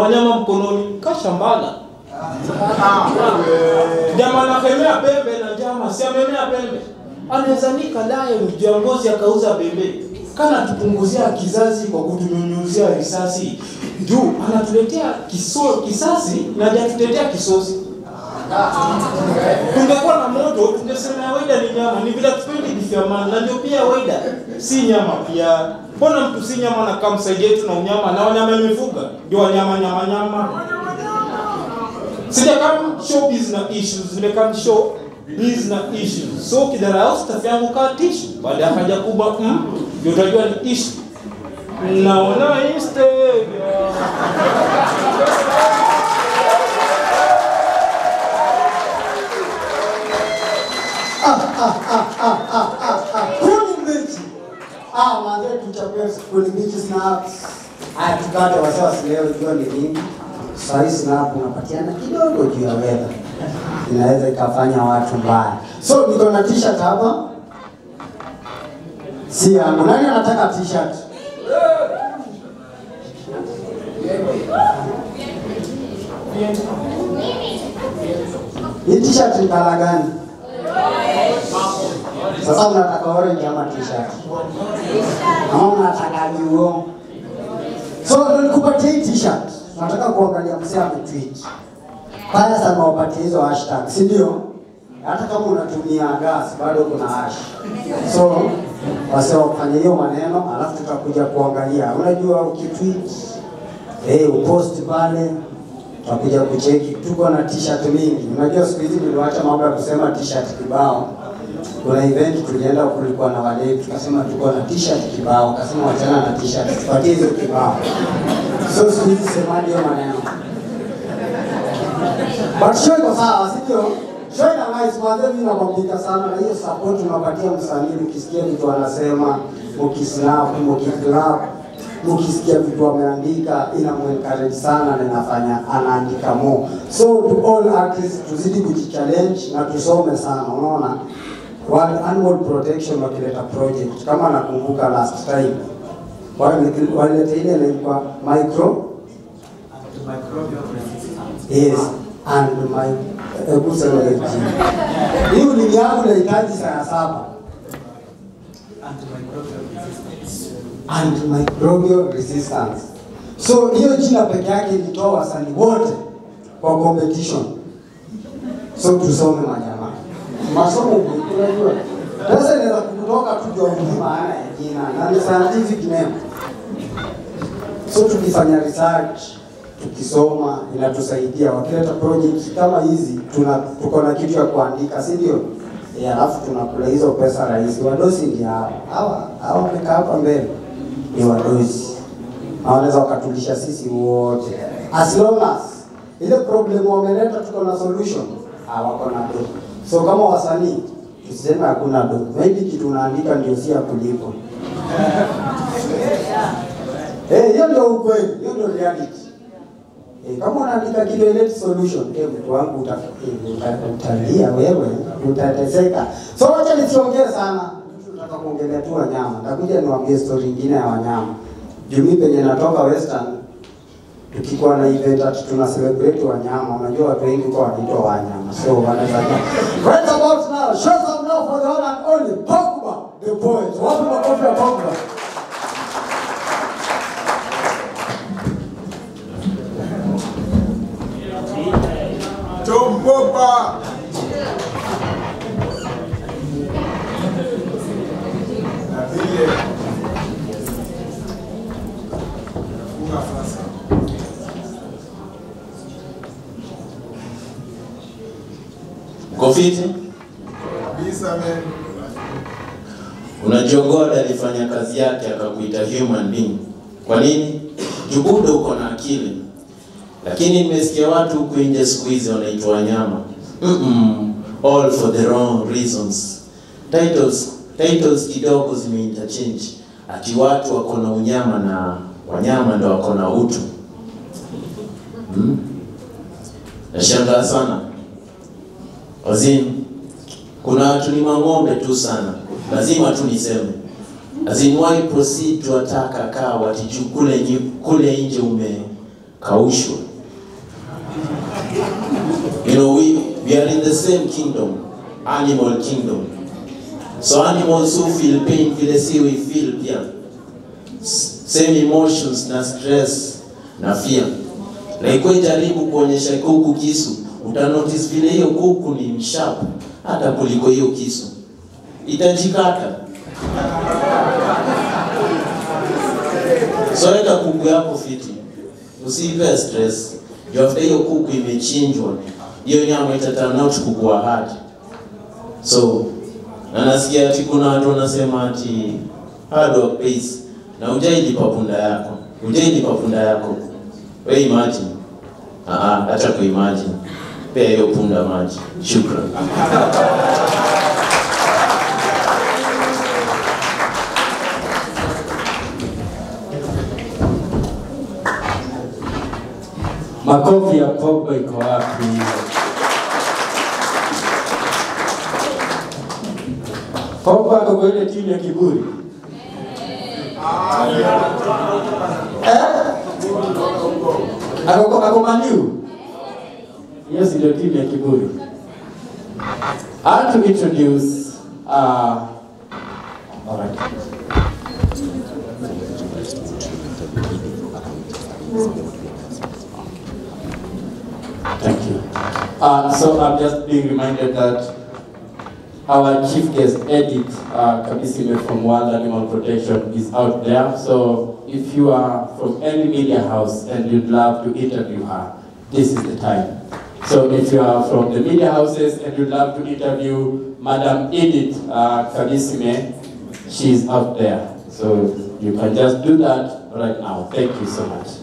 wanyama mkononi kashambala jamaa anakemea pembe na njama si amemea pembe anaweza nika lion juu ya ngozi akauza pembe kana tupunguzia kizazi kwa kutunyunyuzia risasi juu anatuletea kiso, kisasi na hajatutetea kisosi tungekuwa na moto tungesema waida ni nyama ni vile tupendi kifyamani na ndio pia waida si nyama pia mbona mtu si nyama na kama msaidi yetu na unyama na wanyama imefuga ndio wanyama nyama nyama sija kama show business issues vile kama show business issues so kidharau staff yangu kaa tishu baada ya haja kubwa mm, ndio utajua ni issue naona Instagram Kuni mbichi. Ah, manze tuchapia kuni mbichi snaps. Haya tukate wasiwasi leo jua ni nyingi. Sasa hii snap unapatiana kidogo juu ya weather. Inaweza ikafanya watu mbaya. So niko na t-shirt hapa. Si yangu. Nani anataka t-shirt? Hii t-shirt ni kala gani? Sasa mnataka orange ama t-shirt? Ama mnataka juo? So ndio nikupatie hii t-shirt. Nataka kuangalia msee ametweet. Baya sana wapatie hizo hashtag, si ndio? Hata kama unatumia gas bado kuna hash. So wase wafanye hiyo maneno, alafu tutakuja kuangalia. Unajua ukitweet eh, upost pale tutakuja kucheki. Tuko na t-shirt mingi. Unajua siku hizi niliwacha mambo ya kusema t-shirt kibao kuna event tulienda, kulikuwa na wale tukasema tuko na t-shirt kibao, kasema wachana na t-shirt, tupatie hizo kibao. So siku hizi semaje hiyo maneno, but show iko sawa, si ndio? Show ina nice kwanza, mimi nakwambia sana na hiyo support unapatia msanii, ukisikia vitu anasema, ukisnap, ukiclap mkisikia vitu ameandika inamuencourage sana na inafanya anaandika more. So to all artists tuzidi kujichallenge na tusome sana, unaona World Animal Protection wakileta project kama nakumbuka last time wale- walileta ile inaitwa micro yes and my hebu sema hiyo jina. hii ulimi yangu inahitaji saa saba antimicrobial resistance. So hiyo jina peke yake ilitoa wasanii wote kwa competition. So tusome majamaa, masomo unajua, pesa inaweza kutoka tu jua hujui maana ya jina na ni scientific name. So tukifanya research tukisoma inatusaidia, wakileta project kama hizi tuna tuko na kitu ya kuandika, si ndio? Eh, alafu tunakula hizo pesa rahisi. Wadosi ndio hawa hawa hawa wamekaa hapa mbele ni wadosi, na wanaweza wakatulisha sisi wote, as long as ile problem wameleta tuko na solution, hawako na do. So kama wasanii tuseme hakuna do, maybe kitu unaandika ndio si ya kulipwa. Eh, hiyo ndio ukweli, hiyo ndio reality. Eh, kama unaandika kitu ilete solution, eh, mtu wangu uta, eh, uta, utalia wewe, utateseka. So wacha nisiongee sana. Nataka kuongelea tu wanyama. Nitakuja niwaambie story nyingine ya wanyama. Juu mimi penye natoka Western tukikuwa na event ati tuna celebrate wanyama, unajua watu wengi kwa wanaitwa wanyama. So wanaweza Right about now, show some love for the one and only Pogba, the boys. Wapi makofi ya Pogba? Tombopa. Na vile funga fasa. Kofiti, Kabisa man. unajua God alifanya kazi yake akakuita human being. Kwa nini? Jubuda uko na akili, lakini nimesikia watu huku nje siku hizi wanaitwa wanyama. Mm-mm. All for the wrong reasons. Titles, titles kidogo zimeinterchange, ati watu wako na unyama na wanyama ndo wako na utu. Hmm? Nashangaa sana Wazim, kuna watu ni mang'ombe tu sana, lazima tu niseme. Azim, why proceed to attack a cow ati juu kule nje, kule nje ume kaushwe. You know, we, we are in the same kingdom, animal kingdom. So animals who feel pain vile si we feel pia. S- Same emotions na stress na fear. Na ikuwe jaribu kuonyesha kuku kisu, utanotice vile hiyo kuku ni msharp hata kuliko hiyo kisu. Itajikata. So weka kuku yako fiti, usiipe stress. Juu after hiyo kuku imechinjwa, hiyo nyama itaturn out kukuwa hard. So na nasikia ati kuna watu wanasema ati hard work pays, na hujailipa punda yako, hujailipa punda yako. We imagine, ah, ah, acha kuimagine, pea hiyo punda maji. Shukran. Makofi ya Pogba iko wapi? Pogba ako kwa ile timu ya kiburi. Eh? Ako kwa- ako Maniu. Hiyo si ndio timu ya kiburi. I want to introduce uh, all right. Thank you. Uh, so I'm just being reminded that our chief guest, Edith uh, Kabisime from World Animal Protection, is out there. So if you are from any media house and you'd love to interview her, this is the time. So if you are from the media houses and you'd love to interview Madam Edith uh, Kabisime, she's out there. So you can just do that right now. Thank you so much.